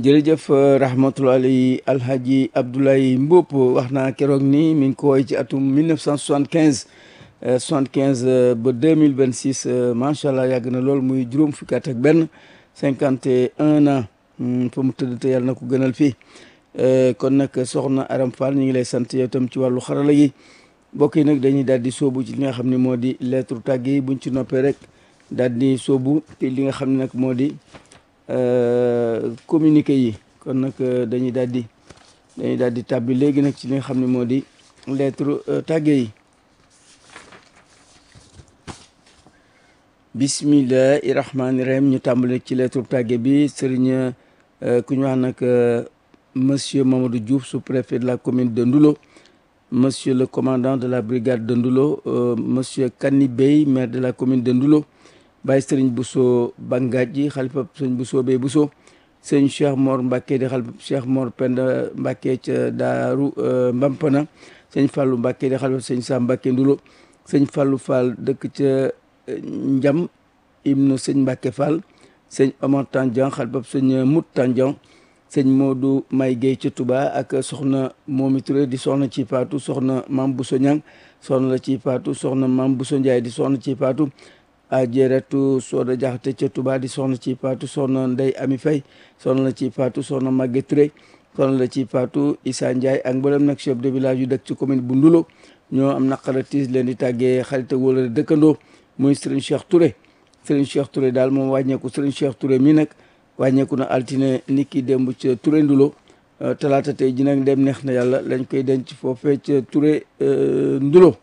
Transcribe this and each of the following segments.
jërëjëf rahmatulahi alhaji Abdoulaye Mboup wax naa keroog ni mi ngi ko woy ci atum 1975 75 ba 2026 macha allah yàgg na lool muy juróom fukki at ak benn 51 ans fa mu tëdd te yàlla na ko gënal fii kon nag soxna Aram Fall ñu ngi lay sant yow tam ci wàllu xarala yi mbokk yi nag dañuy daal di sóobu ci li nga xam ne moo di lettre tàgg yi buñ ci noppee rek daal di sóobu te li nga xam ne nag moo di communiqué yi kon nag dañuy daal di dañuy daal di tàbbi léegi nag ci li nga xam ne moo di lettre tàgge yi bismillahi rahmaani rahim ñu tàmbale ci lettre tàgge bi sëriñ ku ñu wax nag monsieur Mamadou Diouf sous-préfet de la commune de Ndoulo monsieur le commandant de la brigade de Ndoulo monsieur Kani Bey maire de la commune de Ndoulo Baye Sëriñ Bousso Bangadji xalifa sëñ Bousso Bey Bousso sëñ Cheikh Mor Mbacke di xalifa Cheikh Mor Penda Mbacke ca Daaru Mbampana sëñ Fallou Mbacke di xalifa sëñ Sam Mbacke Ndulo sëñ Fallou Fall dëkk ca Njam ibnu sëñ Mbacke Fall sëñ Omar Tandian xalifa sëñ Mout Tandian sëñ Modou May Guèye ca Touba ak soxna Momi Touré di soxna ci Fatou soxna Mam Bousso Ñang soxna la ci Fatou soxna Mam Bousso Ndiaye di soxna ci Fatou ajeretu sooda jaxate ca Touba di soxna ci Fatou soxna Ndey Ami Fay soxna la ci Fatou soxna Maguette Touré soxna la ci Fatou Issa Ndiaye ak mboolem nag chef de village yu dëkk ci commune bu Ndulo ñoo am naqara tiis leen di tàggee xarit ak wala dëkkandoo muy Serigne Cheikh Touré Serigne Cheikh Touré daal moom wàññeeku Serigne Cheikh Touré mi nag wàññeeku na altine nit ki démb ca Touré Ndulo talaata tey ji nag dem neex na yàlla lañ koy denc foofee ca Touré Ndulo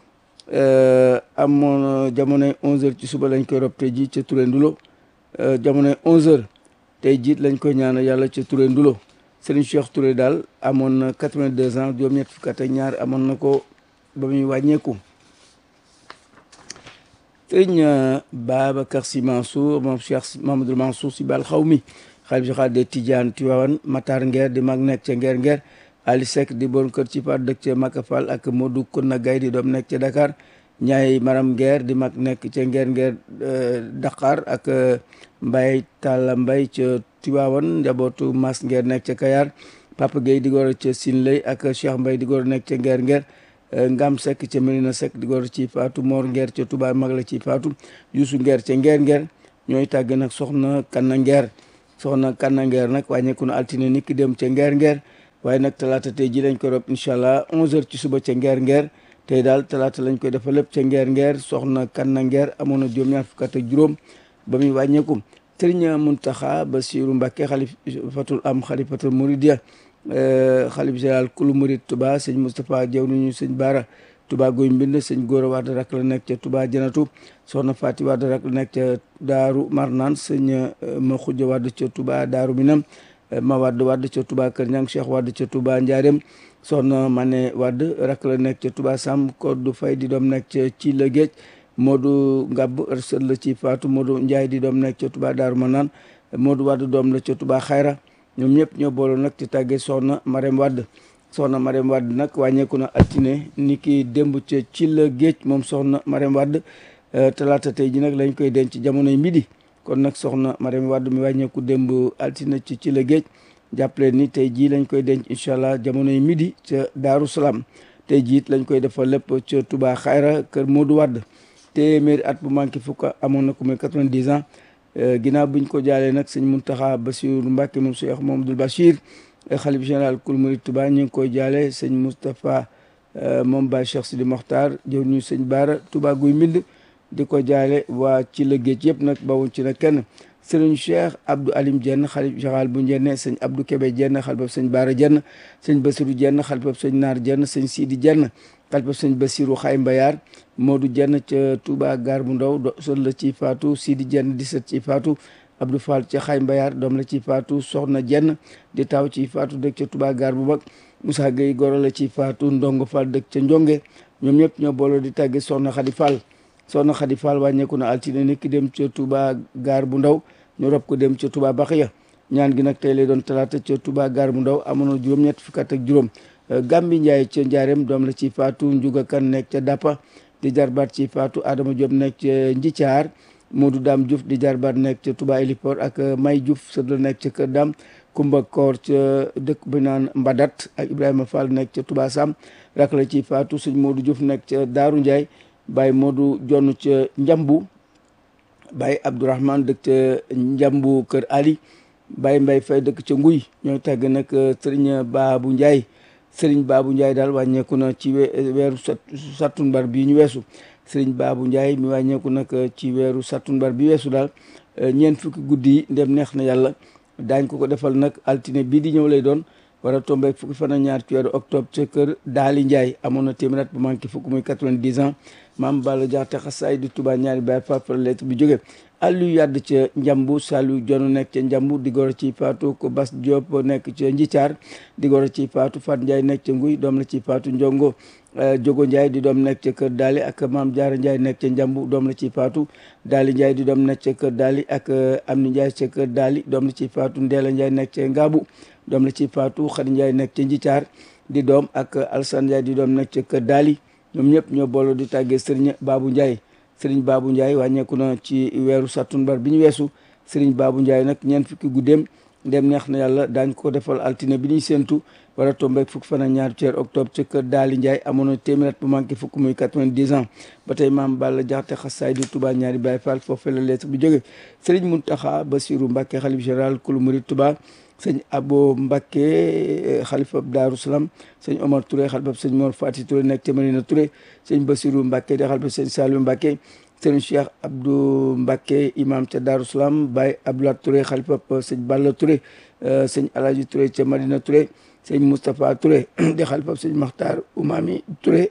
amoon jamonoy 11h ci suba lañ koy rob tey ji ca Touré Ndulo jamonoy 11h tey jiit lañ koy ñaanal yàlla ca Touré Ndulo Serigne Cheikh Touré daal amoon na 82 ans juróom-ñett fukk ak ñaar amoon na ko ba muy wàññeeku. Serigne Babacar Sy Mansour moom Cheikh Mamadou Mansour Sy Bal xaw mi xalif général des Tidianes Tivaouane Matar Nguer di mag nekk ca Nguer Nguer Ali Seck di bon kër ci par dëkk ca Maka Fall ak Modou Konna Gaye di doom nekk ca Dakar ñaay Maram Nguer di mag nekk ca Nguer Nguer Dakar ak Mbaye Talla Mbaye ca Tivaouane njabootu Mas Nguer nekk ca Kayar Papa Gueye di góor ca Sinlay ak Cheikh Mbaye di góor nekk ca Nguer Nguer Ngam Seck ca Medina Seck di góor ci Fatou Mor Nguer ca Touba mag la ci Fatou Youssou Nguer ca Nguer Nguer ñooy tàgg nag soxna Kanna Nguer soxna Kanna Nguer nag wàññeeku na altine nit ki dem ca Nguer Nguer waaye nag talaata tey ji lañ ko rob incha allah 11h ci suba ca Nguer Nguer tey daal talaata lañ koy defal lépp ca Nguer Nguer soxna Kanna Nguer amoon na juróom-ñaar fukk ak juróom ba muy wàññeeku Sëriñ Muntaxa Basiru Mbàkke xalifatul am xalifatul Muridiya xalif général kulu murid Touba sëñ Moustapha Diaw nañu sëñ Baara Touba Goy Mbind sëñ Góora Wade rak la nekk ca Touba Janatu soxna Fati Wade rak la nekk ca Daaru Marnaan sëñ ma Xuja Wade ca Touba Daaru Minam ma Wade Wade ca Touba Kër Ñang Cheikh Wade ca Touba Ndiarème soxna Mané Wade rak la nekk ca Touba Sam Koddu Fay di doom nekk ca ci la géej Modou Ngab sët la ci Faatu Modou Ndiaye di doom nekk ca Touba Daaru Marnaan Modou Wade doom la ca Touba Xayra ñoom ñëpp ñoo booloo nag ci tàggee soxna Marème Wade soxna Marème Wade nag wàññeeku na altine ni ki démb ca ci la géej moom soxna Marème Wade talaata tey ji nag lañ koy denc jamonoy midi kon nag soxna Marème Wade mi wàññeeku démb altine ci ci la géej jàppale ni tey jii lañ koy denc incha allah jamonoy midi ca Daaru Salaam tey jii it lañ koy defal lépp ca Touba Xayra kër Modou Wade téeméeri at bu manqué fukk amoon na ko muy 90 ans ginnaaw biñ ko jaalee nag sëñ Muntaxa Basiru Mbàkke moom Cheikh Mamadou Bachir xalif général kul murid Touba ñu ngi koy jaale sëñ Moustapha moom Baye Cheikh Sidi Mokhtar jëw ñu sëñ Baara Touba guy mbind di ko jaale waa ci la géej yëpp nag bawuñ ci nag kenn sëriñ Cheikh Abdou Alim Jenn xalif général bu Njenne sëñ Abdou Kébé Jenn xalifab sëñ Baara Jenn sëñ Basiru Jenn xalifab sëñ Naar Jenn sëñ Sidi Jenn xalifab sëñ Basiru Xay Mbayaar Modou Jenn ca Touba Gaar bu Ndaw do sët la ci faatu Sidi Jenn di sët ci faatu Abdou Fall ca Xay Mbayaar doom la ci faatu Soxna Jenn di taw ci faatu dëkk ca Touba Gaar bu mag Moussa Gueye goro la ci faatu Ndongo Fall dëkk ca Njonge ñoom ñëpp ñoo booloo di tàgge Soxna Xadi Fall Soxna Xadi Fall wàññeeku na altine nit ki dem ca Touba Gaar bu Ndaw ñu rob ko dem ca Touba Baxiya ñaan gi nag tey lay doon talaata ca Touba Gaar bu Ndaw amoon na juróom-ñett fukk ak juróom Gambi Ndiaye ca Njaareem doom la ci faatu Njuga Kan nekk ca Dappa di jarbaat ci faatu Adama Diop nekk ca Njithiar Modou Dame Diouf di jarbaat nekk ca Touba Héliport ak May Diouf sët la nekk ca Kër Dam Kumba Koor ca dëkk bi naan Mbadat ak Ibrahima Fall nekk ca Touba Sam rak la ci faatu sëñ Modou Diouf nekk ca Daaru Ndiaye Baye Modou Jonn ca Njambu Baye Abdourahmane dëkk ca Njambu Kër Ali Baye Mbaye Faye dëkk ca Nguy ñooy tàgg nag Serigne Babou Ndiaye Serigne Babou Ndiaye daal wàññeeku na ci weeru sattumbar bii ñu weesu Serigne Babou Ndiaye mi wàññeeku nag ci weeru sattumbar bi weesu daal ñeent fukki guddi yi ndem neex na yàlla daañ ko ko defal nag altine bii di ñëw lay doon war a tombeek fukki fan ak ñaar ci weeru octobre ca kër Daali Ndiaye amoon na téeméer at bu manqué fukk muy 90 ans maam Balla Jaxate xasaay di Touba ñaari baay fafara lettre bi jóge àllu yàdd ca njambu salu jonu nekk ca njambu di goro ci faatu ko bas Diop nekk ca njitaar di goro ci faatu Fat Ndiaye nekk ca nguy doom la ci faatu njongo jogo Ndiaye di doom nekk ca kër daali ak maam Jaara Ndiaye nekk ca njambu doom la ci faatu daali Ndiaye di doom nekk ca kër daali ak Amni Ndiaye ca kër daali doom la ci faatu Ndeela Ndiaye nekk ca ngaabu doom la ci faatu Xadi Ndiaye nekk ca njitaar di doom ak Alsan Ndiaye di doom nekk ca kër daali ñoom ñëpp ñoo booloo di tàggee Sëriñ Baabu Ndiaye Sëriñ Baabu Ndiaye wàññeeku na ci weeru sattumbar bi ñu weesu Sëriñ Baabu Ndiaye nag ñeent fukki guddeem ndem neex na yàlla daañ ko defal altine bi ñuy séentu war a tombeek fukki fan ak ñaar ci octobre ca kër Daali Ndiaye amoon na téeméer bu manqué fukk muy 90 ans ba tey maam Balla Jaxate xasaay di Touba ñaari Baay Faal foofu la lettre bi jóge Sëriñ Muntaxa Basiru Mbàkke xalif général kulu murid Touba sëñ Abo Mbacke xalifa Daaru Salaam sëñ Omar Touré xalifa sëñ Mor Fati Touré nekk ca Marina Touré sëñ Basiru Mbacke di xalifa sëñ Saliou Mbacke sëñ Cheikh Abdou Mbacke imam ca Daaru Salaam Baye Abdoulaye Touré xalifa sëñ Balla Touré sëñ Alaji Touré ca Marina Touré sëñ Moustapha Touré di xalifa sëñ Makhtar Oumami Touré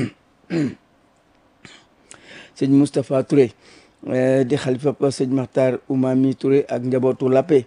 sëñ Moustapha Touré di xalifa sëñ Makhtar Oumami Touré ak njabootu Lappé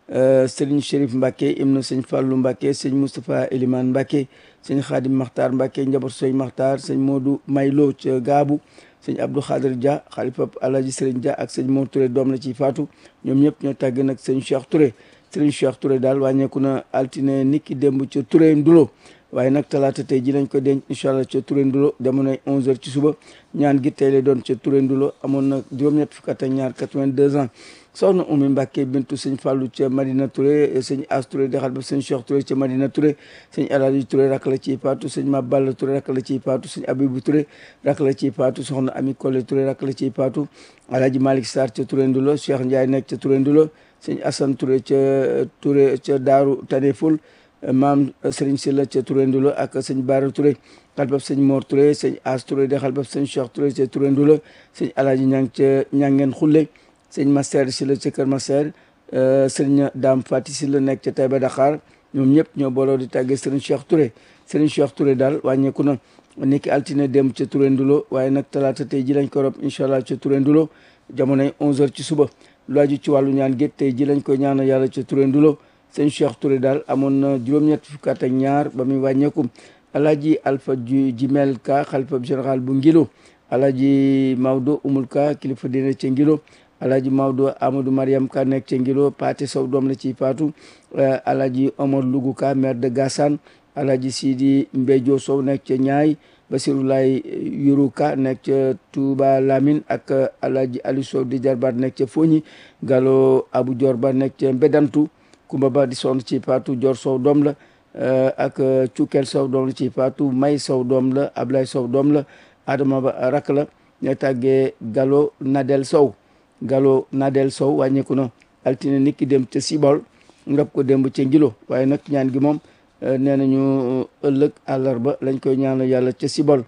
sëriñ Chérif Mbacke im na sëñ Fallou Mbacke sëñ Moustapha Elimane Mbacke sëñ Khadim Makhtar Mbacke njabootu sëñ Makhtar sëñ Modou Maylo ca Gaabu sëñ Abdou Khadir Dia xalifa Alaji Sëriñ Dia ak sëñ Mor Touré doom la ci faatu ñoom ñëpp ñoo tàgg nag sëñ Cheikh Touré sëriñ Cheikh Touré daal wàññeeku na altine niki démb ca Touré Ndulo waaye nag talaata tey ji lañ ko denc incha allah ca Touré Ndulo jamonoy 11h ci suba ñaan gi tey lay doon ca Touré Ndulo amoon na juróom-ñett fukk ak ñaar 82 ans soxna Oumy Mbacke bintu sëñ Fallou ca Madina Touré sëñ As Touré di xalifa sëñ Cheikh Touré ca Madina Touré sëñ Alaaji Touré rak la ciy paatu sëñ Maballa Touré rak la ciy paatu sëñ Abibou Touré rak la ciy paatu soxna Ami Collé Touré rak la ciy paatu Alaaji Malick Sarr ca Touré Ndulo Cheikh Ndiaye nekk ca Touré Ndulo sëñ Assane Touré ca Touré ca Daaru Taneful maam Serigne Sylla ca Touré Ndulo ak sëñ Bara Touré xalbab sëñ Mor Touré sëñ As Touré di xalbab sëñ Cheikh Touré ca Touré Ndulo sëñ Alaaji Ñang ca Ñangeen Xulle sëñ Master Sylla ca Kër Master sëñ Dame Fati Sylla nekk ca Taïba Dakar ñoom ñëpp ñoo booloo di tàggee Serigne Cheikh Touré Serigne Cheikh Touré daal wàññeeku na niki altine dem ca Touré Ndulo waaye nag talaata tey ji lañ ko rob incha allah ca Touré Ndulo jamonoy 11h ci suba lu aju ci wàllu ñaan gétt tey ji lañ koy ñaanal yàlla ca Touré Ndulo sëñ Cheikh Touré daal amoon na juróom-ñett fukk ak ñaar ba muy wàññeeku alaaji Alpha Jimel Ka xalifa général bu Ngilo alaaji Maodo Umul Ka kilifa dina ca Ngilo alaaji Maodo Amadou Mariam Ka nekk ca Ngilo Paate Sow doom la ciy faatu alaaji Omar Lugu Ka maire de Gassane alaaji Sidi Mbejo Sow nekk ca Ñaay Basirou Lay Yuru Ka nekk ca Touba Lamine ak alaaji Aliou Sow di jarbaat nekk ca Foñi Gallo Abou Dior Ba nekk ca Mbedantu Kumba Ba di sonn ci faatu Dior Sow doom la ak Cukkel Sow doom la ci faatu May Sow doom la Ablaye Sow doom la Adama Ba rak la ñoo tàggee Gallo Nadel Sow Gallo Nadel Sow wàññeeku na altine nit ki dem ca Sibol ngab ko démb ca Ngilo waaye nag ñaan gi moom nee nañu ëllëg àllarba lañ koy ñaanal yàlla ca Sibol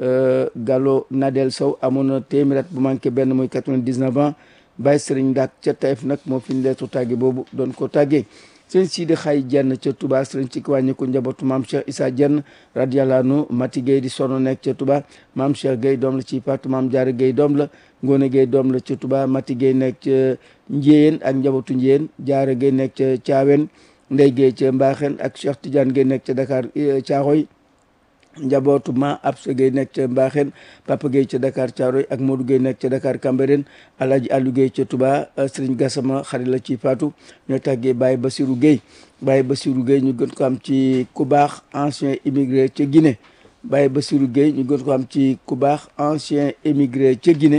Gallo Nadel Sow amoon na téeméer bu manqué benn muy 99 ans Baye Serigne Ndak ca Taïf nag moo fi ñu leetu tàgge boobu doon ko tàggee sëñ Sidi Xay Jenn ca Touba sëriñ ci wàññi ko njabootu maam Cheikh Issa Jenn radiyallahu anhu Mati Gueye di sono nekk ca Touba maam Cheikh Gueye doom la ci paatu maam Jaara Gueye doom la Ngone Gueye doom la ca Touba Mati Gueye nekk ca Njéyeen ak njabootu Njéyeen Jaara Gueye nekk ca Caawen Ndey Gueye ca Mbaaxeen ak Cheikh Tidiane Gueye nekk ca Dakar Caaxoy njabootu ma Absa Gueye nekk ca Mbaaxeen Papa Gueye ca Dakar Caaroy ak Modou Gueye nekk ca Dakar Cambérène Alaaji Aliou Gueye ca Touba Serigne Gassama xarit la ci faatu ñoo tàggee Baye Bassirou Gueye Baye Bassirou Gueye ñu gën ko am ci ku baax ancien immigré ca Guinée Baye Bassirou Gueye ñu gën ko am ci ku baax ancien émigré ca Guinée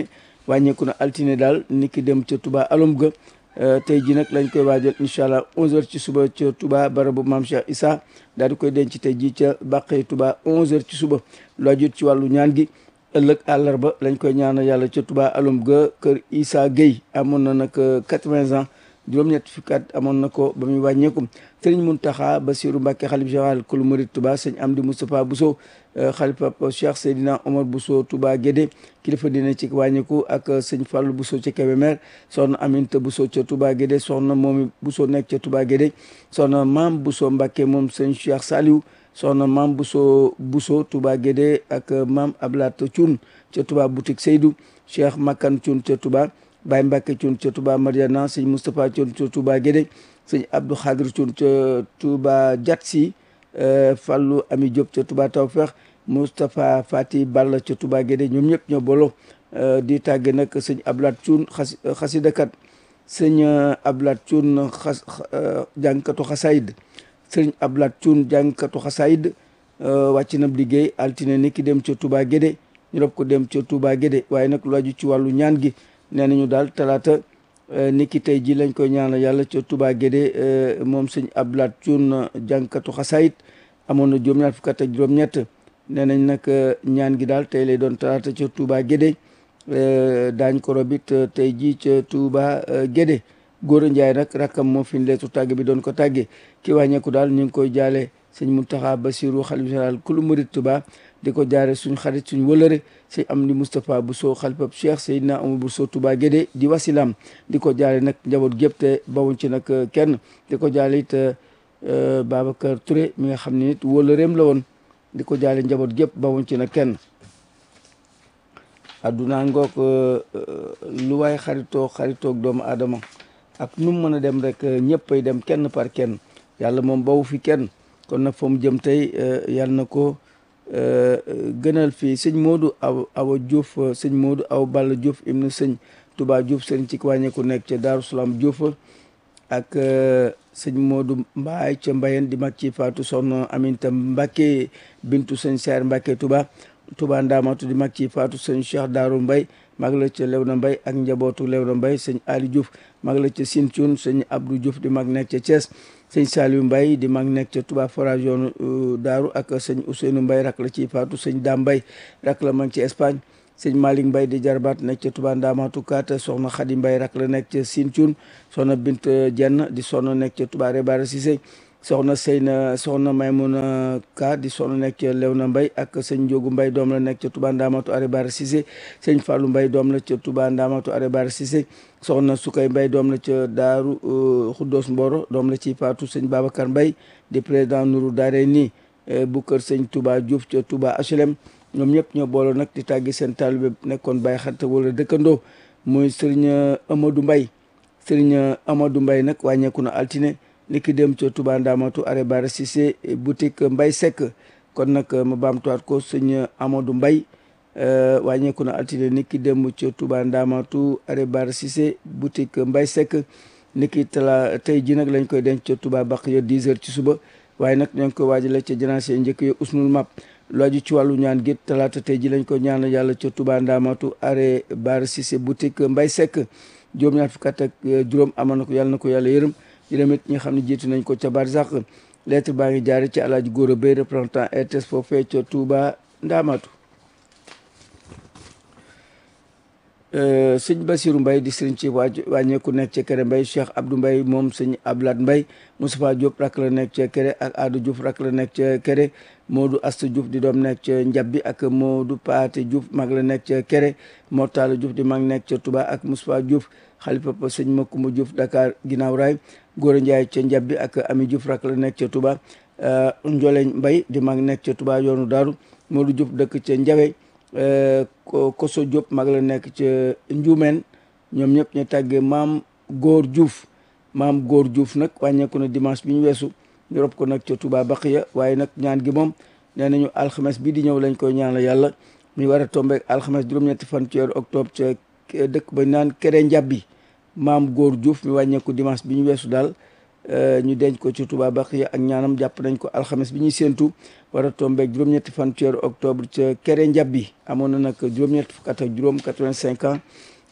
wàññeeku na altine daal ni ki dem ca Touba alum ga tey ji nag lañ koy waajal incha allah 11h ci suba ca Touba barabu maam Cheikh Issa daal di koy denc tey ji ca Bàqee Touba 11h ci suba lu ajut ci wàllu ñaan gi ëllëg àllarba lañ koy ñaanal yàlla ca Touba alum ga kër Issa Gueye amoon na nag 80 ans juróom-ñett fukki at amoon na ko ba muy wàññeeku sëriñ Muntaxa Basiru Mbàkke xalif général kulu murid Touba sëñ Amdi Moustapha Bousso xalifa Cheikh Seydina Omar Bousso Touba Guédé kilifa dina ci wàññeeku ak sëñ Fallou Bousso ca Kébémer soxna Aminta Bousso ca Touba Guédé soxna Momi Bousso nekk ca Touba Guédé soxna Maam Bousso Mbàkke moom sëñ Cheikh Saliou soxna Maam Bousso Bousso Touba Guédé ak Maam Ablat Thioune ca Touba boutique Seydou Cheikh Makan Thioune ca Touba Baye Mbacke Thioune ca Touba Mariana sëñ Moustapha Thioune ca Touba Guédé sëñ Abdou Khadir Thioune ca Touba Diatsi Fallou Ami Diop ca Touba Tawfeex Moustapha Fati Balla ca Touba Guédé ñoom ñëpp ñoo bolo di tàgge nag sëñ Ablat Thioune xas xasidakat sëñ Ablat Thioune xas jàngkatu xasaayid sëñ Ablat Thioune jàngkatu xasaayid wàcc na liggéey altine ni ki dem ca Touba Guédé ñu rob ko dem ca Touba Guédé waaye nag lu aju ci wàllu ñaan gi nee nañu daal talaata ni ki tey ji lañ koy ñaanal yàlla ca Touba Guédé moom sëñ Ablaat Cuun jànkatu xasaayit amoon na juróom-ñaar fukk ak juróom-ñett nee nañ nag ñaan gi daal tey lay doon talaata ca Touba Guédé daañ ko robit tey ji ca Touba Guédé Góora Njaay nag rakkam moo fi leetu tàgg bi doon ko tàggee ki wàññeeku daal ñu ngi koy jaale sëñ Muntaxa Basiru xalif général kulu murid Touba di ko jaare suñ xarit suñ wëlëre sëñ Amdi Moustapha Bousso xalifab Cheikh Seydina Omar Bousso Touba Guédé di wasilam di ko jaale nag njaboot gépp te bawuñ ci nag kenn di ko jaale it Babacar Touré mi nga xam ne nit wëlëreem la woon di ko jaale njaboot gépp bawuñ ci nag kenn adduna ngoog lu waay xaritoo xaritoog doomu aadama ak nu mu mën a dem rek ñëppay dem kenn par kenn yàlla moom bawu fi kenn kon nag fa mu jëm tey yàlla na ko gënal fii sëñ Modou aw awa Diouf sëñ Modou aw Balla Diouf ibnu sëñ Touba Diouf sëriñ ci wàññeeku nekk ca Daaru Salaam Diouf ak sëñ Modou Mbaay ca Mbayen di mag ci Faatu Soxna Aminta Mbacke bintu sëñ Saar Mbacke Touba Touba Ndaamatu di mag ci Faatu sëñ Cheikh Daaru Mbay mag la ca Lewna Mbay ak njabootu Lewna Mbay sëñ Ali Diouf mag la ca Sinthiou sëñ Abdou Diouf di mag nekk ca Thiès sëñ Saliou Mbaye di mag nekk ca Touba forage yoonu Daaru ak sëñ Ousseynou Mbaye rak la ci faatu sëñ Dame Mbaye rak la mag ci Espagne sëñ Malick Mbaye di jarbaat nekk ca Touba Ndamatu Kaat soxna Khady Mbaye rak la nekk ca Sinthiou soxna Bint Jenn di soxna nekk ca Touba Rebara Cissé soxna Seyna soxna Maymuna Ka di soxna nekk ca Lewna Mbaye ak sëñ Njogu Mbaye doom la nekk ca Touba Ndamatu Rebara Cissé sëñ Fallou Mbaye doom la ca Touba Ndamatu Rebara Cissé soxna Sukay Mbaye doom la ca Daaru Xuddoos Mboro doom la ci faatu sëñ Babacar Mbaye di président Nourou Daare nii bu kër sëñ Touba Diouf ca Touba HLM ñoom ñëpp ñoo booloo nag di tàggi seen taalibe nekkoon Baye xarit wala dëkkandoo muy sëriñ Amadou Mbaye sëriñ Amadou Mbaye nag wàññeeku na altine li ki dem ca Touba Ndamatu are bara Cissé boutique Mbaye Seck kon nag ma baamtuwaat ko sëñ Amadou Mbaye wàññeeku na altine ni ki dem ca Touba Ndamatu are bara Cissé boutique Mbaye Seck ni ki tala tey ji nag lañ koy denc ca Touba baq ya 10 heures ci suba waaye nag ñoo ngi koy waajale ca janaase njëkk ya usnul map lu aju ci wàllu ñaan gi talaata tey ji lañ ko ñaanal yàlla ca Touba Ndamatu are bara Cissé boutique Mbaye Seck juróom-ñaar fukk ak juróom amoon na ko yàlla na ko yàlla yërëm yërëm it ñi nga xam ne jiitu nañ ko ca barzak lettre baa ngi jaare ci alaaji Góora Bay représentant RTS foofee ca Touba Ndamatu sëñ Basiru Mbay di sëriñ ci waa wàññeeku nekk ca Kéré Mbay Cheikh Abdou Mbay moom sëñ Ablaat Mbay Moustapha Diop rak la nekk ca Kéré ak Adou Diouf rak la nekk ca Kéré Modou Asta Diouf di doom nekk ca Njabbi ak Modou Paate Diouf mag la nekk ca Kéré Mortala Diouf di mag nekk ca Touba ak Moustapha Diouf xalifa pa sëñ Makumba Diouf Dakar ginnaaw raay Góora Njaay ca Njabbi ak Ami Diouf rak la nekk ca Touba Njoleñ Mbay di mag nekk ca Touba yoonu Daaru Modou Diouf dëkk ca Njawe Koso Diop mag la nekk ca Njuumeen ñoom ñëpp ñu tàggee maam Góor Diouf maam Góor Diouf nag wàññeeku na dimanche bi ñu weesu ñu rob ko nag ca Touba Baqiya waaye nag ñaan gi moom nee nañu alxames bi di ñëw lañ koy ñaan la yàlla mi war a tombeek alxames juróom-ñetti fan ci weeru octobre ca dëkk ba naan Kéré Njabbi maam Góor Diouf mi wàññeeku dimanche bi ñu weesu daal ñu denc ko ci Touba Baqiya ak ñaanam jàpp nañ ko alxames bi ñuy séentu war a tombeek juróom-ñetti fan ci weeru octobre ca Kéré Njabbi amoon na nag juróom-ñetti fukk ak juróom 85 ans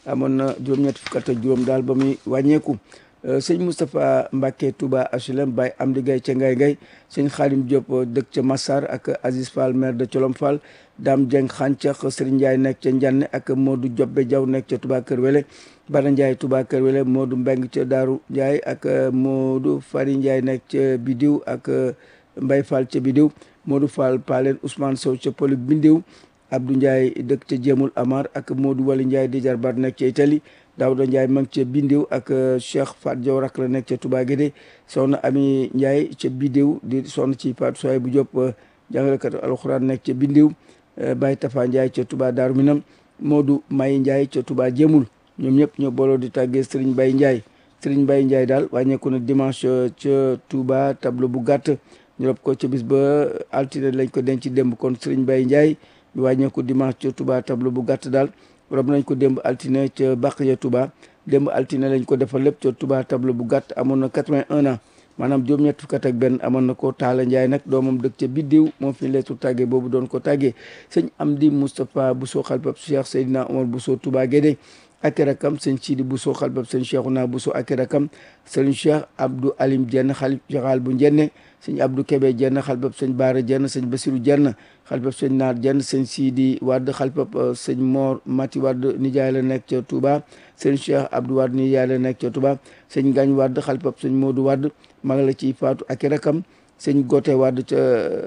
amoon na juróom-ñett fukk ak juróom daal ba muy wàññeeku sëñ Moustapha Mbacke Touba HLM Baye Amdi Gaye ca Ngay Ngay sëñ Xaadim Diop dëkk ca Massar ak Aziz Fall maire de Colom Fall Dame Dieng Xàncax Serigne Ndiaye nekk ca Njanne ak Modou Jobbe Diaw nekk ca Touba Kër Wele Bada Ndiaye Touba Kër Wele Modou Mbeng ca Daaru Ndiaye ak Modou Fari Ndiaye nekk ca Bidiw ak Mbay Fall ca Bidiw Modou Fall Palen Ousmane Sow ca Poli Bindiw Abdou Ndiaye dëkk ca Jéemul Amar ak Modou Wali Ndiaye di jarbaat nekk ca Italie Daouda Ndiaye mag ca Bindiw ak Cheikh Fat Diaw rak la nekk ca Touba Guédé soxna Ami Ndiaye ca Bidiw di sonn ci Fatou Soye bu Diop jàngalekat alxuraan nekk ca Bindiw Baye Tafa Ndiaye ca Touba Darou Minam Modou May Ndiaye ca Touba Jéemul ñoom ñëpp ñoo booloo di tàggee Serigne Baye Ndiaye Serigne Baye Ndiaye daal wàññeeku na dimanche ca Touba tableau bu gàtt ñu rob ko ca bis ba altine lañ ko denc démb kon Serigne Baye Ndiaye ñu wàññeeku dimanche ca Touba tableau bu gàtt daal rob nañ ko démb altine ca Baqiya Touba démb altine lañ ko defal lépp ca Touba tableau bu gàtt amoon na 81 ans maanaam juróom-ñett fukk ak benn amoon na ko Taala Ndiaye nag doomam dëkk ca Biddiw moom fi leetu tàggee boobu doon ko tàggee sëñ Amdi Moustapha Bousso xalbab Cheikh Seydina Omar Bousso Touba Guédé ak rakam sëñ Sidi Bousso xalbab sëñ Cheikhouna Bousso ak rakam sëñ Cheikh Abdou Alim Dieng xalif général bu Njenne sëñ Abdou Kébé Dieng xalbab sëñ Baara Dieng sëñ Basirou Dieng xalbab sëñ Naar Dieng sëñ Sidi Wade xalbab sëñ Mor Mati Wade nijaay la nekk ca Touba sëñ Cheikh Abdou Wade nijaay la nekk ca Touba sëñ Gagne Wade xalbab sëñ Modou Wade mag la ciy faatu ak rakam sëñ Gote Wade ca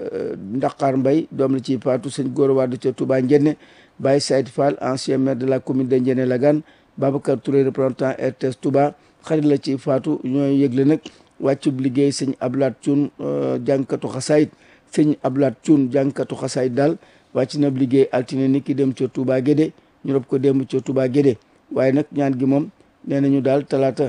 Ndaqaar Mbay doom la ciy faatu sëñ Gora Wade ca Touba Njenne Baye Saïd Fall ancien maire de la commune de Ndiéné Lagane Babacar Touré représentant RTS Touba xarit la ci faatu ñooy yëgle nag wàccub liggéey sëñ Ablaat Cuun jànkatu xasaayit sëñ Ablaat Cuun jànkatu xasaayit daal wàcc na liggéey altine ni ki dem ca Touba Guédé ñu rob ko démb ca Touba Guédé waaye nag ñaan gi moom nee nañu daal talaata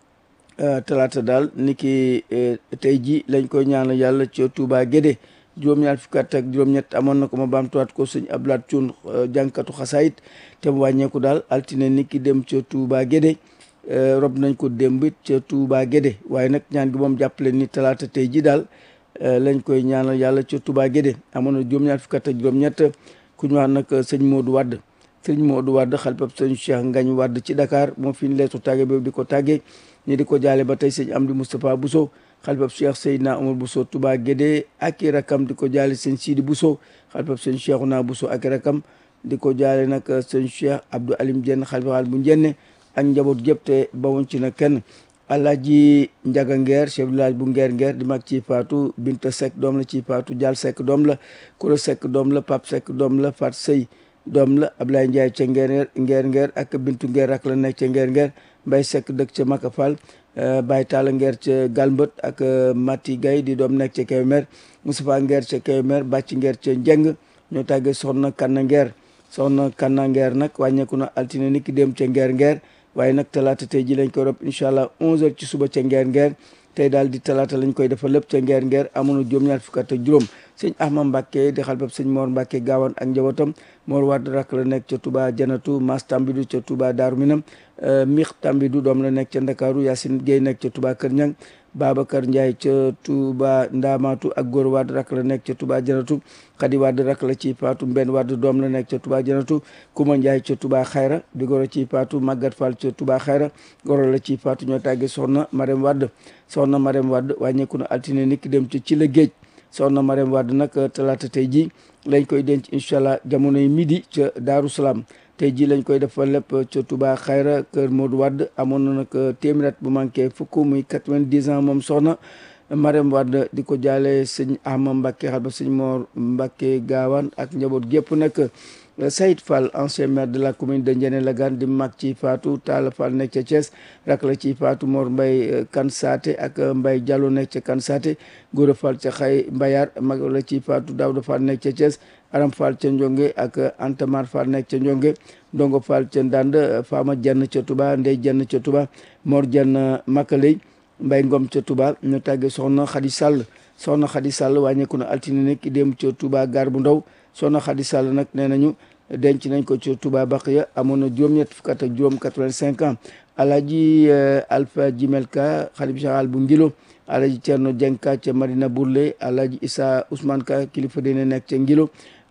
talaata daal ni ki tey ji lañ koy ñaanal yàlla ca Touba Guédé juróom-ñaar fukki at ak juróom-ñett amoon na ko ma baamtuwaat ko sëñ Ablaat Cuun jànkatu xasaayit te mu wàññeeku daal altine ni ki dem ca Touba Guédé rob nañ ko démb ca Touba Guédé waaye nag ñaan gi moom jàppale ni talaata tey ji daal lañ koy ñaanal yàlla ca Touba Guédé amoon na juróom-ñaar fukki at ak juróom-ñett ku ñu wax nag sëñ Modou Wade sëñ Modou Wade xalpab sëñ Cheikh Ngagne Wade ci Dakar moom fi ñu leetu tàgge boobu di ko tàggee ñi di ko jaale ba tey sëñ Amdi Moustapha Bousso xalpab Cheikh Seydina Omar Bousso Touba Guédé ak i rakam di ko jaale sëñ Sidi Bousso xalpab sëñ Cheikhouna Bousso ak i rakam di ko jaale nag sëñ Cheikh Abdou Alim Dieng xalifa bu Njenne ak njaboot gépp te bawuñ ci na kenn Alaaji Njaga Ngeer chef de village bu Ngeer Ngeer di mag ci faatu Binta Seck doom la ci faatu Jaal Seck doom la Kuro Seck doom la Pap Seck doom la Fat Sey doom la Ablaye Ndiaye ca Ngeer Ngeer Ngeer ak Bintu Ngeer rak la nekk ca Ngeer Ngeer Mbay Seck dëkk ca Maka Fall Baye Talla Ngeer ca Galmbët ak Mati Gay di doom nekk ca Kébémer Moustapha Ngeer ca Kébémer Bàcc Ngeer ca Njeng ñoo tàggee soxna Kanna Ngeer soxna Kanna Ngeer nag wàññeeku na altine ni ki dem ca Ngeer Ngeer waaye nag talaata tey ji lañ koy rob incha allah 11h ci suba ca ngeer ngeer tey daal di talaata lañ koy defal lépp ca ngeer ngeer amoon na juróom-ñaar fukk ak juróom sëñ Ahmad Mbacke di xalbab sëñ Mor Mbacke gaawaan ak njabootam Mor Wade rak la nekk ca Touba Janatu Mas Tambidu ca Touba Daaru Minam Mix Tambidu doom la nekk ca Ndakaaru Yacine Gueye nekk ca Touba Kër Ñang Babacar Ndiaye ca Touba Ndamatu ak Góor Wade rak la nekk ca Touba Janatu Khady Wade rak la ci Faatu Mbenn Wade doom la nekk ca Touba Janatu Kuma Ndiaye ca Touba Xayra di goro ci Faatu Magat Fall ca Touba Xayra goro la ci Faatu ñoo tàggee soxna Marème Wade soxna Marème Wade wàññeeku na altine niki dem ci ci la géej soxna Marème Wade nag talaata tey ji lañ koy denc incha allah jamonoy midi ca Daaru Salaam tey jii lañ koy defal lépp ca Touba Xayra kër Modou Wade amoon na nag téeméer bu manqué fukk muy quatre-vingt-dix ans moom soxna Marème Wade di ko jaale sëñ Ahmad Mbacke xal ba sëñ Mor Mbacke gaawaan ak njaboot gépp nag Saïd Fall ancien maire de la commune de Ndiéné Lagane di mag ci Fatou Talla Fall nekk ca Thiès rak la ci Fatou Mor Mbaye Kansaate ak Mbaye Diallo nekk ca Kansaate Gora Fall ca Xay Mbayar mag la ci Fatou Daouda Fall nekk ca Thiès Aram Fall ca Ndionge ak Antamar Fall nekk ca Ndionge Ndongo Fall ca Ndande Fama Jenn ca Touba Ndey Jenn ca Touba Mor Jenn Makaley Mbay Ngom ca Touba ñu tàggee soxna Xadi Sall soxna Xadi Sall wàññeeku na altine nekk dem ca Touba gar bu ndaw soxna Xadi Sall nag nee nañu denc nañ ko ca Touba Baqiya amoon na juróom-ñett fukk ak juróom quatre-vingt-cinq ans Alaaji Alpha Jimelka xalif général bu Ngilo Alaaji Cerno Jenka ca Madina Bourlé Alaaji Issa Ousmane Ka kilifa dina nekk ca Ngilo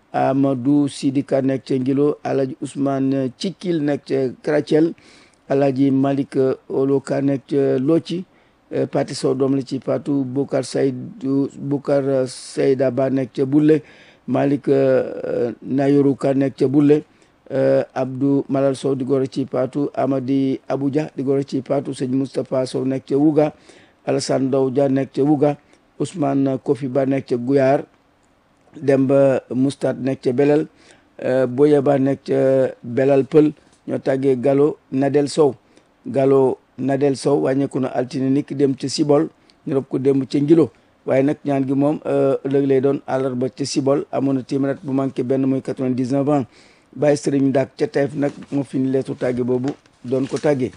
Amadou Sidika nekk ca Ngilo Alhaji Ousmane Cikil nekk ca Krathiel Alhaji Malick Oloka nekk ca Loci Pati Sow doom la ci Fatou Bokar Saydou Bokar Sayda Ba nekk ca Bulle Malick Nayoru Ka nekk ca Bulle Abdou Malal Sow di goro ci Fatou Amadi Abuja di goro ci Fatou sëñ Moustapha Sow nekk ca Wuga Alassane Ndaw Dia nekk ca Wuga Ousmane Kofi Ba nekk ca Guyar Demba Moustad nekk ca Belal Boya Ba nekk ca Belal Pël ñoo tàggee Gallo Nadel Sow Gallo Nadel Sow wàññeeku na altine niki dem ca Sibol ñu rob ko dem ca Ngilo waaye nag ñaan gi moom ëllëg lay doon àllarba ca Sibol amoon na téeméer bu manqué benn muy quatre-vingt-dix-neuf ans bàyyi sëriñ Ndak ca Taïf nag moo fi ni leetu tàgge boobu doon ko tàggee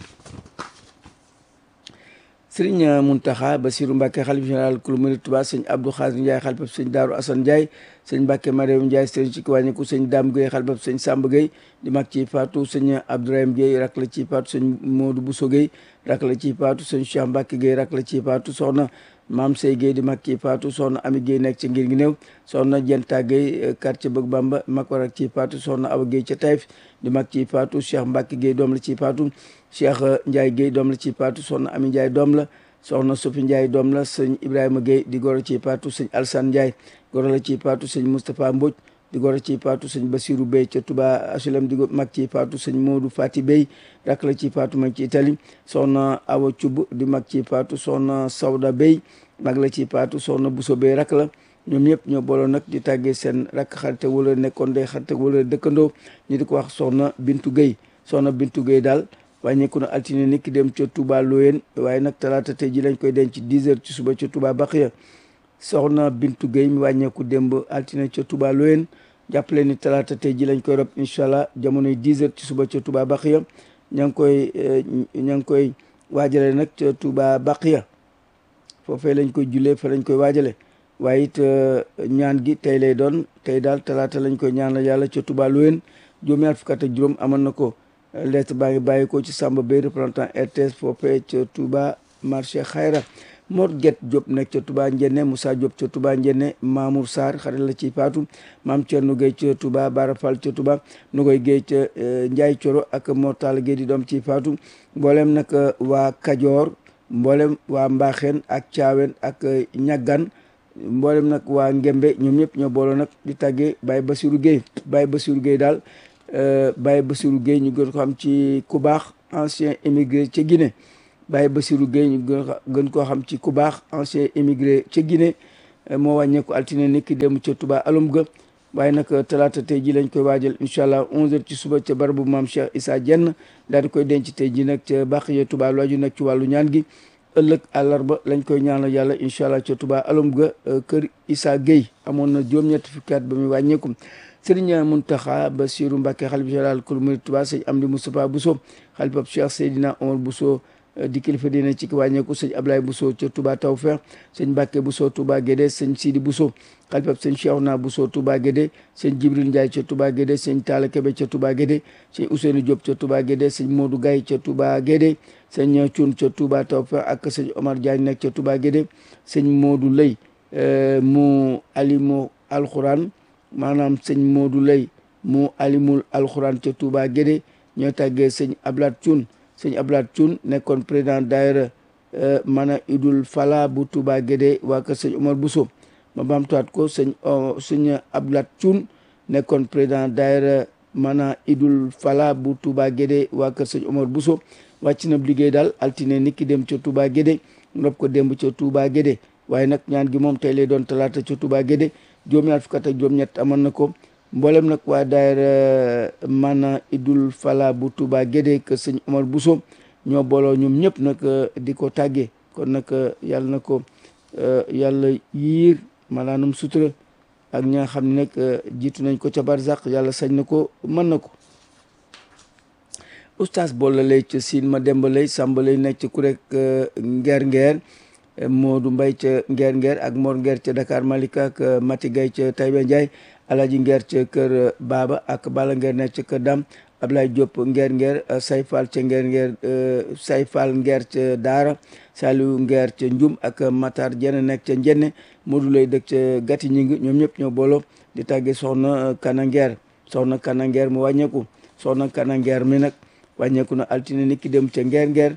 sëriñ Muntaxa Basiru Mbàkke xalif général kulu murid Tuubaa sëñ Abdou Xaadir Njaay xalifab sëñ Daaru Asan Njaay sëñ Mbàkke Mariam Njaay sëriñ ci wàññiku sëñ Daam Gueye xalifab sëñ Sàmb Gueye di mag ci faatu sëñ Abdourahim Gueye rak la ci faatu sëñ Moodu Buso Gueye rak la ci faatu sëñ Cheikh Mbàkke Gueye rak la ci faatu soxna maam Sey Gueye di mag ci faatu soxna Ami Gueye nekk ca ngir gi néew soxna Jenta Gueye quartier Bëgg Bamba mag ko rak ci faatu soxna Awa Gueye ca Taïf di mag ci faatu Cheikh Mbàkke Gueye doom la ci faatu Cheikh Ndiaye Gueye doom la ci faatu soxna Ami Ndiaye doom la soxna Sofi Ndiaye doom la sëñ Ibrahima Gueye di goro ci paatu sëñ Alsane Ndiaye goro la ci paatu sëñ Moustapha Mbodj di goro ci paatu sëñ Basirou Bey ca Touba Asulem di mag ci paatu sëñ Modou Fati Bey rak la ci paatu mag ci Italie soxna Awa Thioub di mag ci paatu soxna Sawda Bey mag la ci paatu soxna Bousso Bey rak la ñoom ñëpp ñoo booloo nag di tàggee seen rakk xarite wala nekkoon day xarite wala dëkkandoo ñu di ko wax soxna Bintu Gueye soxna Bintu Gueye daal wàññeeku na altine nit ki dem ca Touba Loyen waaye nag talaata tey ji lañ koy denc 10 heures ci suba ca Touba Baxiya soxna Bintu Gueye mi wàññeeku démb altine ca Touba Loyen jàppale ni talaata tey ji lañ koy rob incha allah jamonoy 10 heures ci suba ca Touba Baxiya ña ngi koy ña ngi koy waajale nag ca Touba Baxiya foofee lañ koy jullee fa lañ koy waajale waaye it ñaan gi tey lay doon tey daal talaata lañ koy ñaanal yàlla ca Touba Loyen juróom-ñaar fukk ak juróom amoon na ko lettre baa ngi bàyyi ko ci Samba Bay représentant RTS foofee ca Touba marché Xayra Mor Get Diop nekk ca Touba Njenne Moussa Diop ca Touba Njenne Mamour Sarr xarit la ci Faatu Maam Thierno Gueye ca Touba Bara Fall ca Touba Nogoy Gueye ca Ndiaye Coro ak Mortala Gueye di doom ci Faatu mboolem nag waa Kajoor mboolem waa Mbaxeen ak Caawen ak Ñaggan mboolem nag waa Ngembe ñoom ñëpp ñoo booloo nag di tàggee Baye Bassirou Gueye Baye Bassirou Gueye daal Baye Bassirou Gueye ñu gën ko xam ci ku baax ancien émigré ca Guinée Baye Bassirou Gueye ñu gën koo xam ci ku baax ancien émigré ca Guinée moo wàññeeku altine nit ki dem ca Touba alum ga waaye nag talaata tey ji lañ koy waajal incha allah 11h ci suba ca barabu maam Cheikh Issa Dieng daal di koy denc tey ji nag ca Baxiya Touba lu aju nag ci wàllu ñaan gi ëllëg àllarba lañ koy ñaanal yàlla incha allah ca Touba alum ga kër Issa Gueye amoon na juróom-ñetti fukki at ba muy wàññeeku. Sëriñ Muntaxa Basiru Mbàkke xalif général kul murid Tuubaa sëñ Amdi Moustapha Bousso xalifab Cheikh Seydina Omar Bousso di kilifa dina ci ki wàññeeku sëñ Ablaye Bousso ca Touba Tawfeex sëñ Mbàkke Bousso Touba Guédé sëñ Sidi Bousso xalifab sëñ Cheikhouna Bousso Touba Guédé sëñ Jibril Ndiaye ca Touba Guédé sëñ Talla Kébé ca Touba Guédé sëñ Ousseynou Diop ca Touba Guédé sëñ Modou Gaye ca Touba Guédé sëñ Cuun ca Touba Tawfeex ak sëñ Omar Diagne nekk ca Touba Guédé sëñ Modou Lay mu alimu alxuraan maanaam sëñ Modou Lay mu alimul alxuraan ca Touba Guédé ñoo tàggee sëñ Ablat Thioune sëñ Ablat Thioune nekkoon président daayira mana idul fala bu Touba Guédé waa kër sëñ Omar Bousso ma baamtuwaat ko sëñ sëñ Ablat Thioune nekkoon président daayira mana idul fala bu Touba Guédé waa kër sëñ Omar Bousso wàcc na liggéey daal altine nit ki dem ca Touba Guédé nopp ko démb ca Touba Guédé waaye nag ñaan gi moom tey lay doon talaata ca Touba Guédé juróom-ñaar fukk ak juróom-ñett amoon na ko mboolem nag waa daayira mana idul fala bu Touba Guédé que sëñ Omar Bousso ñoo booloo ñoom ñëpp nag di ko tàggee kon nag yàlla na ko yàlla yiir malaanum sutura ak ñi nga xam ne nag jiitu nañ ko ca barzak yàlla sañ na ko mën na ko oustaz bolla lay ca siin ma demba lay sàmba lay nekk ca kurek ngeer ngeer Modou Mbay ca ngeer ngeer ak Mor ngeer ca Dakar Malika ak Mati Gay ca Taïba Ndiaye Alaji ngeer ca kër Baba ak Bala ngeer nekk ca kër Dam Ablaye Diop ngeer ngeer say fall ca ngeer ngeer say fall ngeer ca daara Saliou ngeer ca njum ak Matar jenn nekk ca njenne Modou lay dëkk ca gati ñi ngi ñoom ñëpp ñoo booloo di tàggee soxna kana ngeer soxna kana ngeer mu wàññeeku soxna kana ngeer mi nag wàññeeku na altine ni ki dem ca ngeer ngeer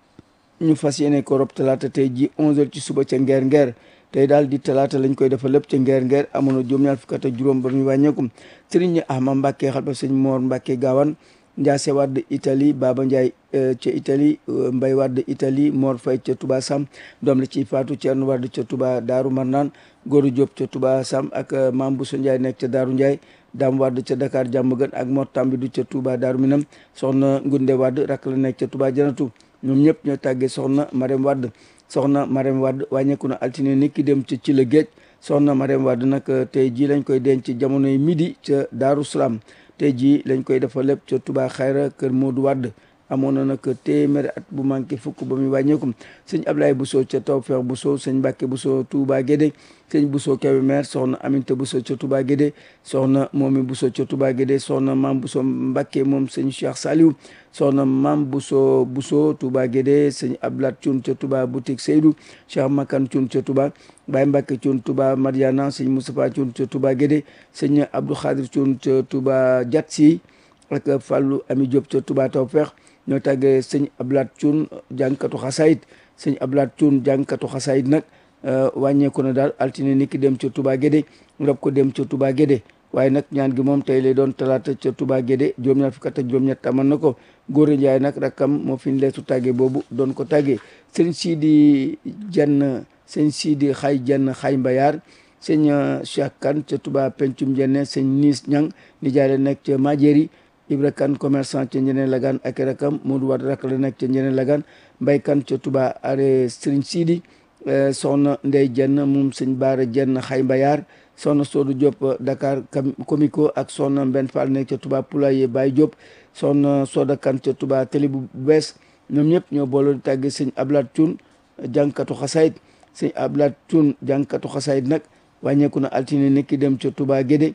ñu fas yéene ko rob talaata tey ji 11h ci suba ca ngeer ngeer tey daal di talaata lañ koy defal lépp ca ngeer ngeer amoon na juróom-ñaar fukk ak juróom ba ñu wàññeeku sëriñ Ahmad Mbàkke xalpa sëñ Moor Mbàkke Gaawan Njaase Wadd Italie Baba Ndiaye ca Italie Mbay Wadd Italie Mor Fay ca Touba Sam doom la ci Faatu Ceerno Wadd ca Touba Daaru Marnaan Góoru Jóob ca Touba Sam ak Maam Buso Ndiaye nekk ca Daaru Ndiaye Daam Wadd ca Dakar jàmm gën ak Mor Tambidu ca Touba Daaru Minam soxna Ngunde Wadd rakk la nekk ca Touba Janatu ñoom ñëpp ñoo tàggee soxna Marème Wadd soxna Marème Wadd wàññeeku na altine ni ki dem ca ci la géej soxna Marème Wadd nag tey jii lañ koy denc jamonoy midi ca Daaru Salaam tey jii lañ koy defal lépp ca Touba Xayra kër Modou Wadd amoon na nag téeméeri at bu manqué fukk ba muy wàññeeku sëñ Ablaye Bousso ca Tawfeex Bousso sëñ Mbàkke Bousso Touba Guédé sëñ Bousso Kébémer soxna Aminta Bousso ca Touba Guédé soxna Momi Bousso ca Touba Guédé soxna Maam Bousso Mbàkke moom sëñ Cheikh Saliou soxna Maam Bousso Bousso Touba Guédé sëñ Ablat Thioune ca Touba boutique Seydou Cheikh Makan Thioune ca Touba Baye Mbàkke Thioune Touba Mariana sëñ Moustapha Thioune ca Touba Guédé sëñ Abdou Khadir Thioune ca Touba Diatsi ak Fallou Ami Diop ca Touba Tawfeex ñoo tàggee sëñ Ablat Thioune jàngkatu xasaayit sëñ Ablat Thioune jàngkatu xasaayit nag wàññeeku na daal altine ni ki dem ca Touba Guédé rob ko dem ca Touba Guédé waaye nag ñaan gi moom tey lay doon talaata ca Touba Guédé juróom-ñaar fukk ak juróom-ñett amoon na ko góor Njaay nag rakkam moo fi ñu leetu tàggee boobu doon ko tàggee sëñ Sidi Jenn sëñ Sidi xay jenn xay mbayaar sëñ Cheikh Kane ca Touba Pencum Jenne sëñ Niis Ñang ni jaay la nekk ca Majéri Ibra Kane commerçant ca Njëneen Lagan ak rakam Modou Wade rak la nekk ca Njëneen Lagan Mbay Kane ca Touba are Sëriñ Sidi soxna Ndey Jenn moom sëñ Baara Jenn xay mbayaar soxna Soodu Diop Dakar Comico ak soxna Mbenn Fall nekk ca Touba Poulaye Baye Diop soxna Soda Kane ca Touba Télé bu bees ñoom ñëpp ñoo booloo di tàgge sëñ Ablat Thioune jàngkatu xasaayit sëñ Ablat Thioune jàngkatu xasaayit nag wàññeeku na altine nekki dem ca Touba Guédé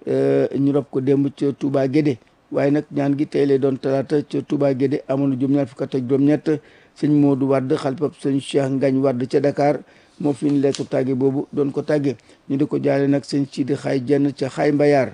ñu rob ko démb ca Touba Guédé waaye nag ñaan gi tey lay doon talaata ca Touba Guédé amoon na juróom-ñaar fukk ak juróom-ñett sëñ Modou Wade xalpab sëñ Cheikh Ngagne Wade ca Dakar moo fi ñu leetu tàgge boobu doon ko tàgge ñu di ko jaale nag sëñ Sidi xaay jenn ca xaay mbayaar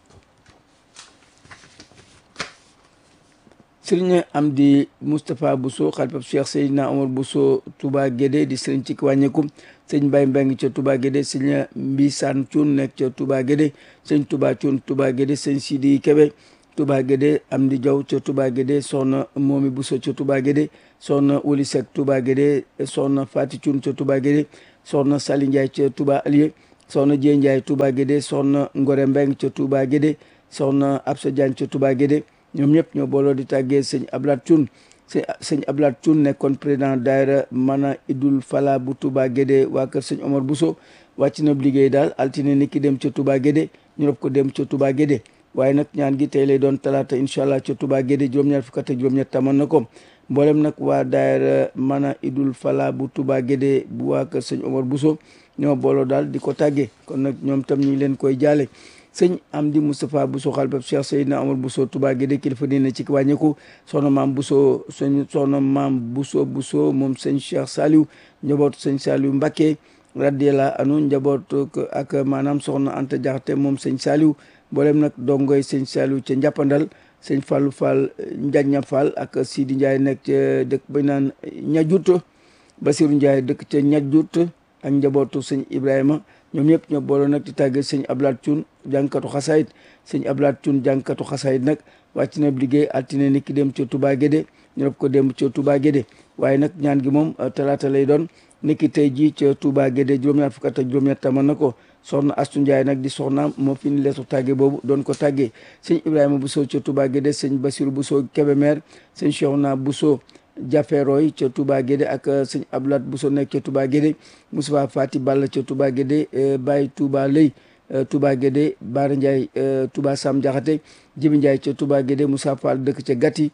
sëriñ Amdi Moustapha Bousso xalpab Cheikh Seydina Omar Bousso Touba Guédé di sëriñ ci wàññeeku sëñ Baye Mbeng ca Touba Guédé sëñ Mbisaan Cuun nekk ca Touba Guédé sëñ Touba Cuun Touba Guédé sëñ Sidi Kébé Touba Guédé Amdi Jaw ca Touba Guédé soxna Momi Bousso ca Touba Guédé soxna Wuli Seck Touba Guédé soxna Fati Cuun ca Touba Guédé soxna Sali Ndiaye ca Touba Alié soxna Dieng Ndiaye Touba Guédé soxna Ngore Mbeng ca Touba Guédé soxna Absa Diagne ca Touba Guédé ñoom ñëpp ñoo booloo di tàggee sëñ Ablat Thioune sëñ Ablat Thioune nekkoon président daayira mana idul fala bu Touba Guédé waa kër sëñ Omar Bousso wàcc na liggéey daal altine ni ki dem ca Touba Guédé ñu rob ko dem ca Touba Guédé waaye nag ñaan gi tey lay doon talaata incha allah ca Touba Guédé juróom-ñaar fukk ak juróom-ñett tamoon na ko mboolem nag waa daayira mana idul fala bu Touba Guédé bu waa kër sëñ Omar Bousso ñoo booloo daal di ko tàggee kon nag ñoom tam ñu ngi leen koy jaale sëñ Amdi Moustapha Bousso xalbab Cheikh Seydina Omar Bousso Touba Guédé kilifa dina ci wàññeeku soxna maam Bousso sëñ soxna maam Bousso Bousso moom sëñ Cheikh Saliou njabootu sëñ Saliou Mbacké radiyallahu anhu njabootu ak maanaam soxna Anta Jaxate moom sëñ Saliou mboolem nag dongoy sëñ Saliou ca njàppandal sëñ Fallou Fall Njaña Fall ak Sidi Ndiaye nekk ca dëkk ba naan ñajut Basirou Ndiaye dëkk ca ñajut ak njabootu sëñ Ibrahima ñoom ñëpp ñoo booloo nag di tàgge sëñ Ablat Thioune jàngkatu xasaayit sëñ Ablat Thioune jàngkatu xasaayit nag wàcc na liggéey altine ni ki dem ca Touba Guédé ñu rob ko dem ca Touba Guédé waaye nag ñaan gi moom talaata lay doon ni ki tey jii ca Touba Guédé juróom-ñaar fukk ak juróom-ñett taman na ko soxna Astu Ndiaye nag di soxnaam moo fi ni leetu tàgge boobu doon ko tàggee sëñ Ibrahima Bousso ca Touba Guédé sëñ Bassirou Bousso Kébémer sëñ Cheikhouna Bousso Jaferoy ca Touba Guédé ak sëñ Ablat Bousso nekk ca Touba Guédé Moustapha Fati Balla ca Touba Guédé Baye Touba Lay Touba Guédé Baara Ndiaye Touba Sam Diakhaté Jibi Ndiaye ca Touba Guédé Moussa Fall dëkk ca Gatti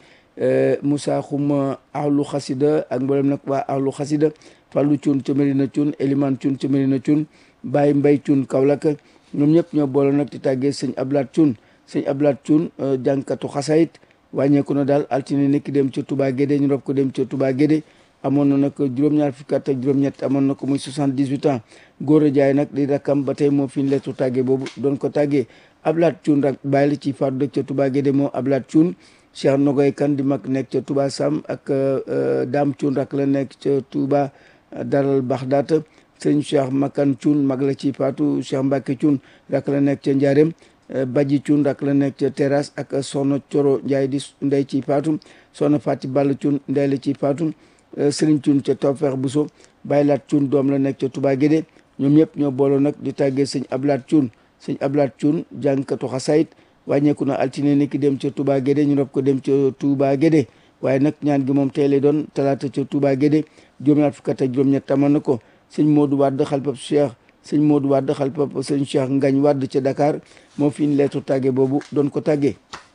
Moussa Xuma ahlu xasida ak mboolem nag waa ahlu xasida Fallu Cuun ca Medina Cuun Eliman Cuun ca Medina Cuun Baye Mbay Cuun Kaolack ñoom ñëpp ñoo boole nag di tàggee sëñ Ablat Cuun sëñ Ablaat Cuun jànkatu xasayit wàññeeku na daal altine nekki dem ca Touba Guédé ñu rob ko dem ca Touba Guédé amoon na nag juróom-ñaar fukki at ak juróom-ñett amoon na ko muy soixante-dix-huit ans góor a jaay nag di rakkam ba tey moo fi ñu lettu tàggee boobu doon ko tàggee Ablaat Cuun rak bàyyi la ci faatu dëkk ca Touba Guédé moo Ablaat Cuun Cheikh Nogoy Kan di mag nekk ca Touba Sam ak Daam Cuun rak la nekk ca Touba Daral Baxdaat sëñ Cheikh Makan Cuun mag la ci faatu Cheikh Mbacke Cuun rak la nekk ca Njaareem Baji Cuun rak la nekk ca terrasse ak Soxna Coro Njaay di ndey ci faatu Soxna Fati Ball Cuun ndey la ci faatu Sëriñ Cuun ca Tawfeex Buso Baylaat Cuun doom la nekk ca Touba Guédé ñoom ñëpp ñoo booloo nag di tàggee sëñ Ablaat Cuun sëñ Ablaat Cuun jàngkatu xasayit wàññeeku na altine ni ki dem ca Touba Guédé ñu rob ko dem ca Touba Guédé waaye nag ñaan gi moom tey lay doon talaata ca Touba Guédé juróom-ñaar fukk ak juróom-ñett amoon na ko sëñ Modou Wade xalpab Cheikh sëñ Modou Wade xalpab sëñ Cheikh Ngañ Wade ca Dakar moo fi ñu leetu tàgge boobu doon ko tàggee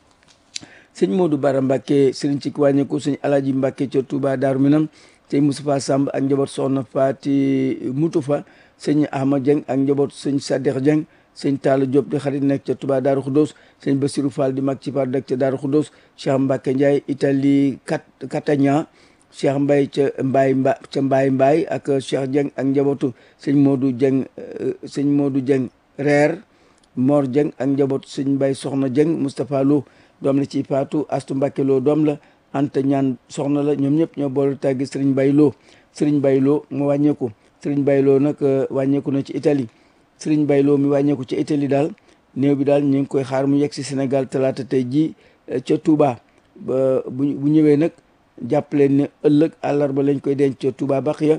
sëñ Modou Bara Mbacke sëriñ ci wàññeeku sëñ Alaji Mbacke ca Touba Daaru Minam sëñ Moustapha Samb ak njaboot soxna Faati Mutu fa sëñ Ahmad Dieng ak njaboot sëñ Saddex Dieng sëñ Talla Diop di xarit nekk ca Touba Daaru Khoudoss sëñ Bassirou Fall di mag ci par dëkk ca Daaru Khoudoss Cheikh Mbacke Ndiaye Italie kat Catania Cheikh Mbaye ca Mbaye Mba ca Mbaye Mbaye ak Cheikh Dieng ak njabootu sëñ Modou Dieng sëñ Modou Dieng reer Mor Dieng ak njabootu sëñ Mbaye Soxna Dieng Moustapha Lo doom la ci Faatu Astu Mbacke Lo doom la Anta ñaan soxna la ñoom ñëpp ñoo boole tàggi Serigne Mbaye Lo Serigne Mbaye Lo mu wàññeeku Serigne Mbaye Lo nag wàññeeku na ci Italie Serigne Mbaye Lo mi wàññeeku ci Italie daal néew bi daal ñu ngi koy xaar mu yegg si Sénégal talaata tey jii ca Touba ba bu bu ñëwee nag jàppaleen ne ëllëg àllarba lañ koy denc ca Touba Baxiya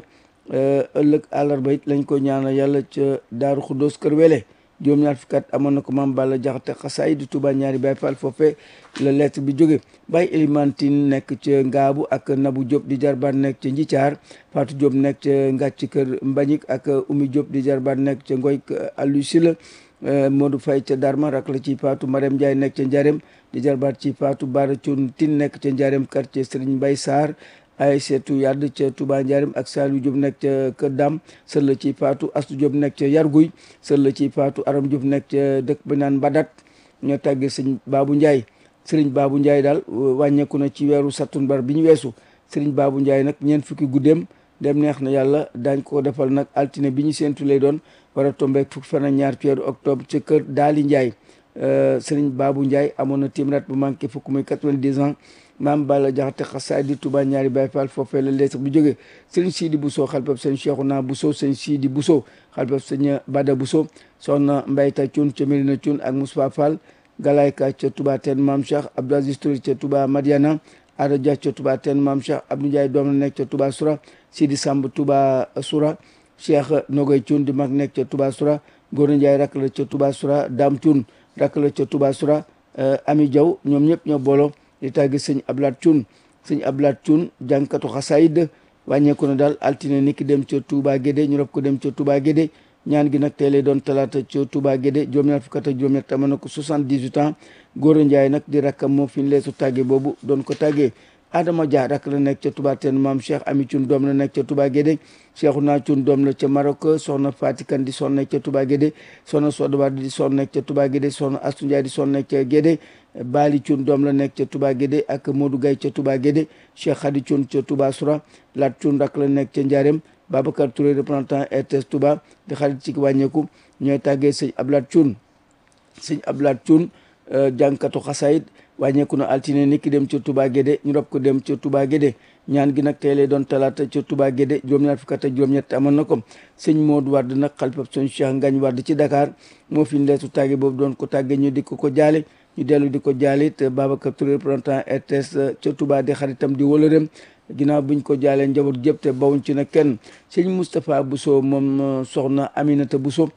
ëllëg àllarba it lañ koy ñaanal yàlla ca Daaru Xuddoos Kër Wele juróom-ñaar fukki at amoon na ko maam Balla Jaxate xasaay di Touba ñaari Baay Faal foofe la lettre bi jóge Baay Elimantine nekk ca Ngaabu ak Nabu Diop di jarbaat nekk ca Njithaar Fatou Diop nekk ca Ngàcc Kër Mbañik ak Oumy Diop di jarbaat nekk ca Ngoy Allu Sila Modou Faye ca Darma rak la ci Fatou Marème Ndiaye nekk ca Njarem di jarbaat ci Fatou Bara Thioune Tine nekk ca Njarem quartier Serigne Mbaye Sarr ay seetu yadd ca Touba Njarem ak Saliou Diop nekk ca Kër Dam sër la ci Fatou Astou Diop nekk ca Yarguy sër la ci Fatou Aram Diop nekk ca dëkk bi naan Badat ñoo tàggee sëñ Babou Ndiaye Serigne Babou Ndiaye daal wàññeeku na ci weeru sattumbar bi ñu weesu Serigne Babou Ndiaye nag ñeent fukki guddeem dem neex na yàlla daañ ko defal nag altine bi ñu séentu lay doon war a tombeek fukki fan ak ñaar ci weeru octobre ca kër Daali Ndiaye Serigne Babou Ndiaye amoon na timrat bu manqué fukk muy quatre-vingt-dix ans maam Balla Jaxate xasaay di Touba ñaari Baay Faal foofee la lettre bi jógee sëñ Sidi Bousso xalpab sëñ Cheikhouna Bousso sëñ Sidi Bousso xalpab sëñ Bada Bousso soxna Mbayta Cuun ca Mérina Cuun ak Moussa Fall Galayka ca Touba teen maam Cheikh Abdou Aziz Touré ca Touba Madiana Ada Dia ca Touba teen maam Cheikh Abdou Ndiaye doom la nekk ca Touba Soura Sidi Samb Touba Soura Cheikh Nogoy Cuun di mag nekk ca Touba Soura Góor Ndiaye rakk la ca Touba Soura Dame Cuun rakk la ca Touba Soura Ami Diaw ñoom ñëpp ñoo booloo di tàggi sëñ Ablaat Cuun sëñ Ablaat Cuun jànkatu xasaayid wàññeeku na daal altine ni ki dem ca Touba Guédé ñu rob ko dem ca Touba Guédé ñaan gi nag tey lay doon talaata ca Touba Guédé juróom-ñaar fukk ak juróom-ñett amoon na ko soixante-dix-huit ans Góora Njaay nag di rakkam moo fi ñu leesu tàgge boobu doon ko tàggee Adama Dia rakk la nekk ca Touba teen maam Cheikh Ami Cuun doom la nekk ca Touba Guédé Cheikhouna Cuun doom la ca Maroc soxna Fatikan di son nekk ca Touba Guédé soxna Sodoba di son nekk ca Touba Guédé soxna Astu Njaay di son nekk ca Guédé Bali Cuun doom la nekk ca Touba Guédé ak Modou Gay ca Touba Guédé Cheikh Khady Cuun ca Touba Soura Lat Cuun rakk la nekk ca Njaarem Babacar Touré représentant RTS Touba di xarit ci wàññeeku ñooy tàggee sëñ Ablaat Cuun sëñ Ablaat Cuun jànkatu xasaayid wàññeeku na altine ni ki dem ca Touba Guédé ñu rob ko dem ca Touba Guédé ñaan gi nag tey lay doon talaata ca Touba Guédé juróom-ñaar fukk ak juróom-ñett amoon na ko sëñ Modou Wade nag xalifab sëñ Cheikh Ngagne Wade ci Dakar moo fi leetu tàgge boobu doon ko tàgge ñu di ko ko jaale ñu dellu di ko jaale it Babacar Touré représentant RTS ca Touba di xaritam di wëlëreem ginnaaw buñ ko jaalee njaboot gépp te bawuñ ci nag kenn sëñ Moustapha Bousso moom soxna Aminata Bousso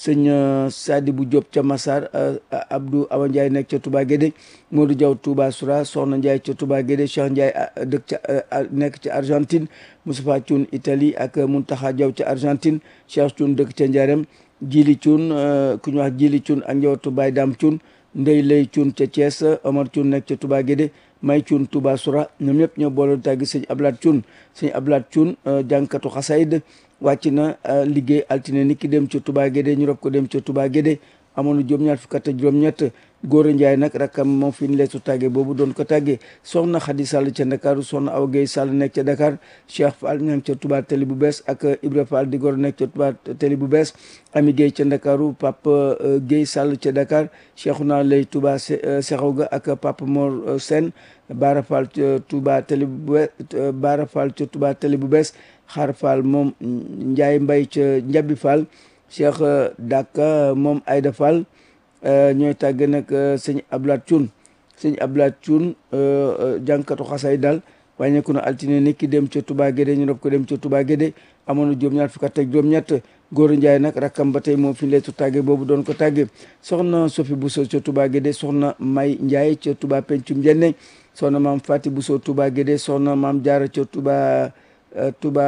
sëñ Sadibou Diop ca Massar Abdou Awa Ndiaye nekk ca Touba Guédé Modou Diaw Touba Soura Soxna Ndiaye ca Touba Guédé Cheikh Ndiaye dëkk ca nekk ca Argentine Moustapha Thioune Italie ak Mountakha Diaw ca Argentine Cheikh Thioune dëkk ca Ndiarème Djili Thioune ku ñu wax Djili Thioune ak njabootu Baye Dame Thioune Ndey Lay Thioune ca Thiès Omar Thioune nekk ca Touba Guédé May Thioune Touba Soura ñoom ñëpp ñoo boole tàggi sëñ Ablaat Thioune sëñ Ablaat Thioune jànkatu xasayd wàcc na liggéey altine ni ki dem ca Touba Guédé ñu rob ko dem ca Touba Guédé amoon na juróom-ñaar fukk ak juróom-ñett Góora Njaay nag rakkam moom fi ñu leetu tàgge boobu doon ko tàggee soxna Xadi Sall ca Ndakaaru soxna Awa Gueye Sall nekk ca Dakar Cheikh Fall ñang ca Touba Télé bu bees ak Ibra Fall di gor nekk ca Touba Télé bu bees Ami Gueye ca Ndakaaru Papa Gueye Sall ca Dakar Cheikhouna Lay Touba Sexaw ga ak Papa Mor Sène Bara Fall ca Touba Télé bu bees Bara Fall ca Touba Télé bu bees Xaar Fall moom Njaay Mbay ca Njabi Fall Cheikh Daka moom Ayda Fall ñooy tàgge nag sëñ Ablaat Cuun sëñ Ablaat Cuun jànkatu xasay daal wàññeeku na altine ni ki dem ca Touba Guédé ñu rob ko dem ca Touba Guédé amoon na juróom-ñaar fukk ak juróom-ñett Góoru Njaay nag rakkam ba tey moom fi leetu tàgge boobu doon ko tàgge soxna Sofi Bousso ca Touba Guédé soxna May Njaay ca Touba Pencum Jenne soxna maam Fati Bousso Touba Guédé soxna maam Jaara ca Touba Touba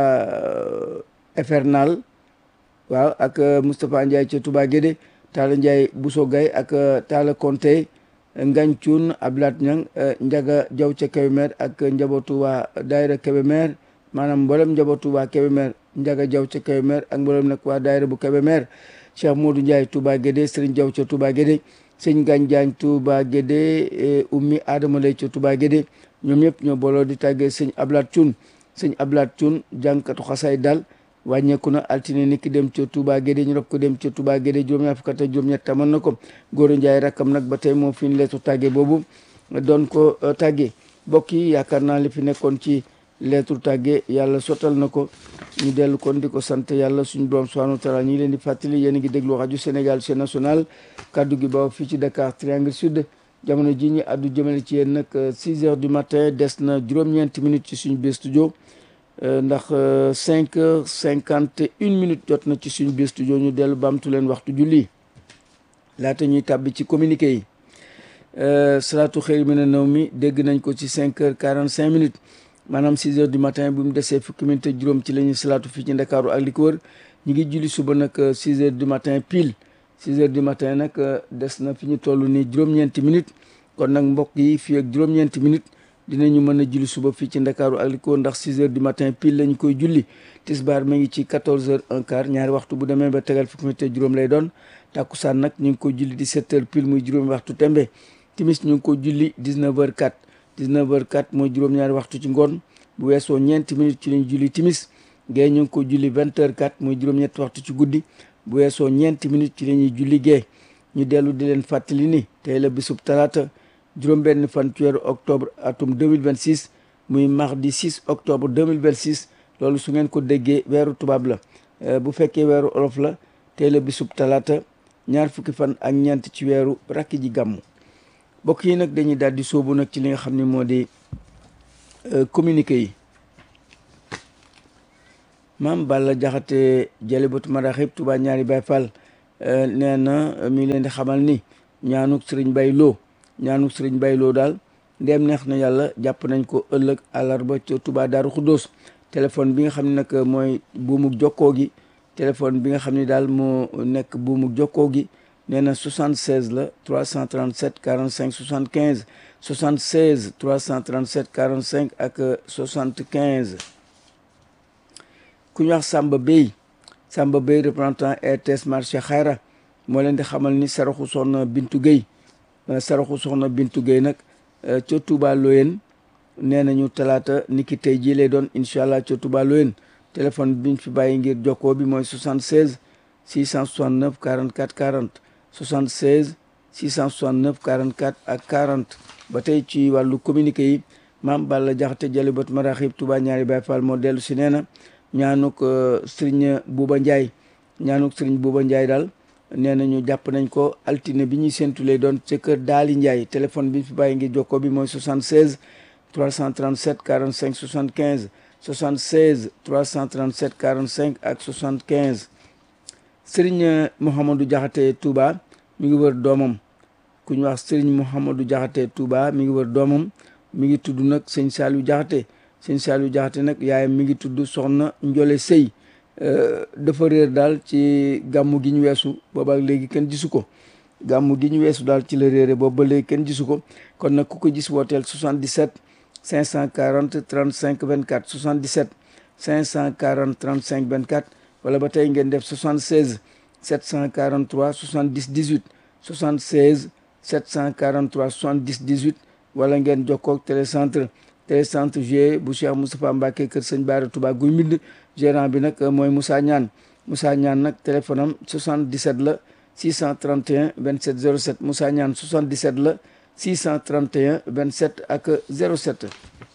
Infernal waaw ak Moustapha Ndiaye ca Touba Guédé Talla Ndiaye Bousso Gaye ak Talla Konte Ngañ Cuun Ablaat Ñang Njaga Jaw ca Kébémer ak njabootu waa daayira Kébémer maanaam mboolem njabootu waa Kébémer Njaga Jaw ca Kébémer ak mboolem nag waa daayira bu Kébémer Cheikh Modou Ndiaye Touba Guédé Serigne Jaw ca Touba Guédé sëñ Gañ Jaañ Touba Guédé Ummi Adama Lay ca Touba Guédé ñoom ñëpp ñoo booloo di tàggee sëñ Ablaat Cuun sëñ Ablaat Cuun jànkatu xasaay daal wàññeeku na altine ni ki dem ca Touba Guédé ñu rob ko dem ca Touba Guédé juróom-ñaar fukk ak juróom-ñett tamoon na ko Góoru Njaay rakkam nag ba tey moo fi ñu leetu tàgge boobu doon ko tàgge mbokk yi yaakaar naa li fi nekkoon ci leetu tàgge yàlla sottal na ko ñu dellu kon di ko sant yàlla suñu borom subhanahu wa taala ñu ngi leen di fàttali yéen a ngi déglu rajo Sénégal chaîne nationale kaddu gi ba fii ci Dakar Triangle Sud jamono ji ñu addu jëmale ci yéen nag 6 heures du matin des na juróom-ñeenti minutes ci suñu biir studio ndax cinq heures cinquante une minutes jot na ci suñu biir studio ñu dellu baamtu leen waxtu julli laata ñuy tàbbi ci communiqué yi salaatu xëy mi ne naw mi dégg nañ ko ci cinq heures quarante cinq minutes maanaam six heures du matin bi mu desee fukki minutes ak juróom ci la ñuy salaatu fii ci ndakaaru ak li ko wër ñu ngi julli suba nag six heures du matin pile six heures du matin nag des na fi ñu toll nii juróom-ñeenti minutes kon nag mbokk yi fii ak juróom-ñeenti minutes dinañu mën a julli suba fii ci ndakaaru ak li ko ndax 6 heures du matin pile lañu koy julli tisbaar mi ngi ci 14 heures un quart ñaari waxtu bu demee ba tegal fukki minute juróom lay doon takkusaan nag ñu ngi ko julli 17 heures pile muy juróomi waxtu tembe timis ñu ngi ko julli 19 heures 4 19 heures 4 mooy juróom-ñaari waxtu ci ngoon bu weesoo ñeenti minutes ci lañu julli timis gée ñu ngi ko julli 20 heures 4 muy juróom-ñetti waxtu ci guddi bu weesoo ñeenti minutes ci la ñuy julli gée ñu dellu di leen fàttali ni tey la bisub talaata juróom-benn fan ci weeru octobre atum 2026 muy mardi 6 octobre 2026 loolu su ngeen ko déggee weeru tubaab la bu fekkee weeru olof la tey la bisub talaata ñaar fukki fan ak ñeent ci weeru rakki ji gàmmu mbokk yi nag dañuy daal di sóobu nag ci li nga xam ne moo di communiqué yi maam Balla Jaxate Jalibatu Maraxib Tuubaa ñaari Baay Fall nee na mi ngi leen di xamal ni ñaanuk sëriñ Bay Loo ñaanu sëriñ bayloo daal ndeem neex na yàlla jàpp nañ ko ëllëg àllarba ca Touba Daaru Xuddoos téléphone bi nga xam ne nag mooy buumuk jokkoo gi téléphone bi nga xam ne daal moo nekk buumuk jokkoo gi nee na 76 la 337 45 75 76 337 45 ak 75 ku ñu wax Samba Bey Samba Bey représentant RTS marché Xayra moo leen di xamal ni saraxu soxna Bintu Gueye saraxu soxna Bintu Gueye nag ca Touba Loyen nee nañu talaata niki tey jii lay doon incha allah ca Touba Loyen téléphone biñ fi bàyyi ngir jokkoo bi mooy 76 669 44 40 76 669 44 ak 40 ba tey ci wàllu communiqué yi maam Balla Jaxate Jalibat Maraxib Touba ñaari Baay Fall moo dellu si nee na ñaanuk Sëriñ Buuba Njaay ñaanuk Sëriñ Buuba Njaay daal nee nañu jàpp nañ ko altine bi ñuy séntu lay doon ca kër Daali Ndiaye téléphone bi fi bàyyi ngir jokkoo bi mooy 76 337 45 75 76 337 45 ak 75 Serigne Mouhamadou Diakhaté Touba mi ngi wër doomam ku ñu wax Serigne Mouhamadou Diakhaté Touba mi ngi wër doomam mi ngi tudd nag sëñ Saliou Diakhaté sëñ Saliou Diakhaté nag yaayam mi ngi tudd Soxna Njole Sëy dafa réer daal ci gàmmu gi ñu weesu boobaak léegi kenn gisu ko gàmmu gi ñu weesu daal ci la réere boobu ba léegi kenn gisu ko kon nag ku ko gis wooteel 77 540 35 24 77 540 35 24 wala ba tey ngeen def 76 743 70 18 76 743 70 18 wala ngeen jokkoo ak télécentre télécentre G bu Cheikh Moustapha Mbacké kër Sëñ Bara Touba guy mbind gérant bi nag mooy Moussa Ñaan Moussa Ñaan nag téléphone am 77 la 631 27 07 Moussa Ñaan 77 la 631 27 ak 07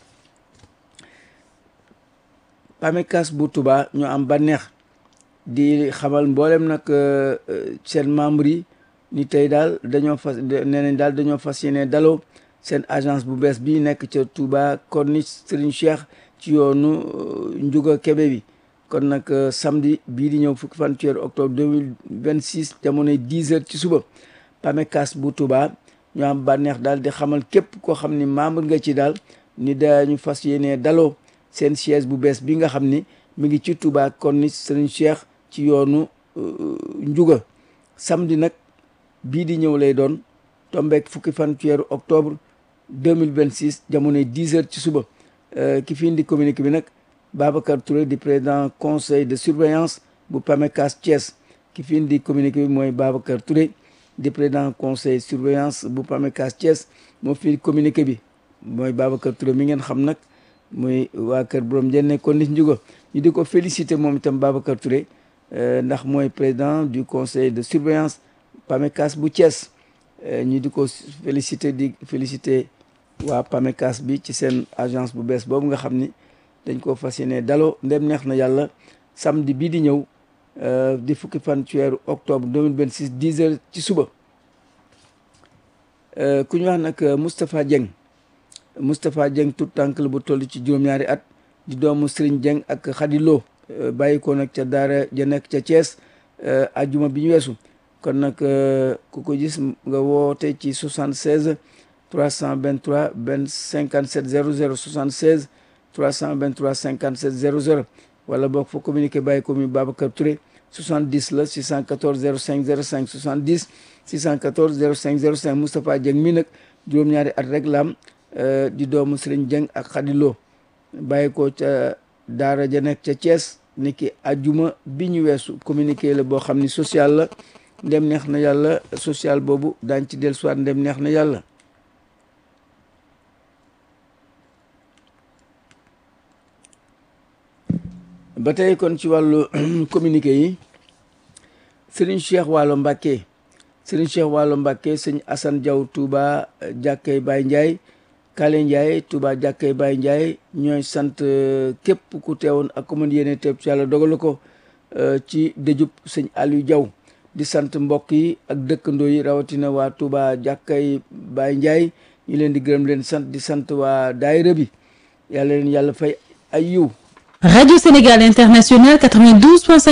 PAMECAS bu Touba ñu am bànneex di xamal mboolem nag seen membre yi ni tey daal dañoo fas nee nañ daal dañoo fas yéene daloo seen agence bu bees bi nekk ca Touba Corniche Serigne Cheikh ci yoonu Ndiouga Kébé bi kon nag samedi bii di ñëw fukki fan ci weeru octobre 2026 jamonoy 10 heures ci suba PAMECAS bu Touba ñu am bànneex daal di xamal képp koo xam ni membre nga ci daal ni dañu fas yéene daloo seen siège bu bees bi nga xam ni mi ngi ci Touba Corniche Serigne Cheikh ci yoonu Ndiouga samedi nag bii di ñëw lay doon tombeek fukki fan ci weeru octobre 2026 jamonoy 10 heures ci suba ki fi indi communiqué bi nag Babacar Touré di président conseil de surveillance bu PAMECAS Thiès ki fi indi communiqué bi mooy Babacar Touré di président conseil surveillance bu PAMECAS Thiès moo fi communiqué bi mooy Babacar Touré mi ngeen xam nag muy waa kër borom jenne kon nit njugo ñu di ko félicité moom itam Babacar Touré ndax mooy président du conseil de surveillance PAMECAS bu Thiès ñu di ko félicité di félicité waa PAMECAS bi ci seen agence bu bees boobu nga xam ni dañ ko fas yéene daloo ndem neex na yàlla samedi bii di ñëw di fukki fan ci weeru octobre 2026 10 heures ci suba ku ñu wax nag Moustapha Dieng Moustapha Dieng tout tànk la bu toll ci juróom-ñaari at di doomu Serigne Dieng ak Khady Lo bàyyi ko nag ca daara ja nekk ca Thiès ajjuma bi ñu weesu kon nag ku ko gis nga woote ci 76 323 benn 57 00 76 323 57 00 wala boog fa communiqué bàyyi ko mi Babacar Touré 70 la 614 05 05 70 614 05 05 Moustapha Dieng mi nag juróom-ñaari at rek la am di doomu Serigne Dieng ak Khady Lo bàyyi ko ca daara ja nekk ca Thiès ni ki ajuma bi ñu weesu communiqué la boo xam ni social la ndem neex na yàlla social boobu daañ ci del soit ndem neex na yàlla ba tey kon ci wàllu communiqué yi Serigne Cheikh Waalo Mbàkke Serigne Cheikh Waalo Mbàkke sëñ Assane Diaw Touba jàkkay Baye Ndiaye Kale Ndiaye Touba jàkkay Baye Ndiaye ñooy sant képp ku teewoon ak commune yéene teeb ci yàlla dogal ko ci dëjub sëñ Aliou Diaw di sant mbokk yi ak dëkkandoo yi rawatina waa Touba jàkkay Baye Ndiaye ñu leen di gërëm leen sant di sant waa daayira bi yàlla leen yàlla fay ay yiw Radio Sénégal International 92.5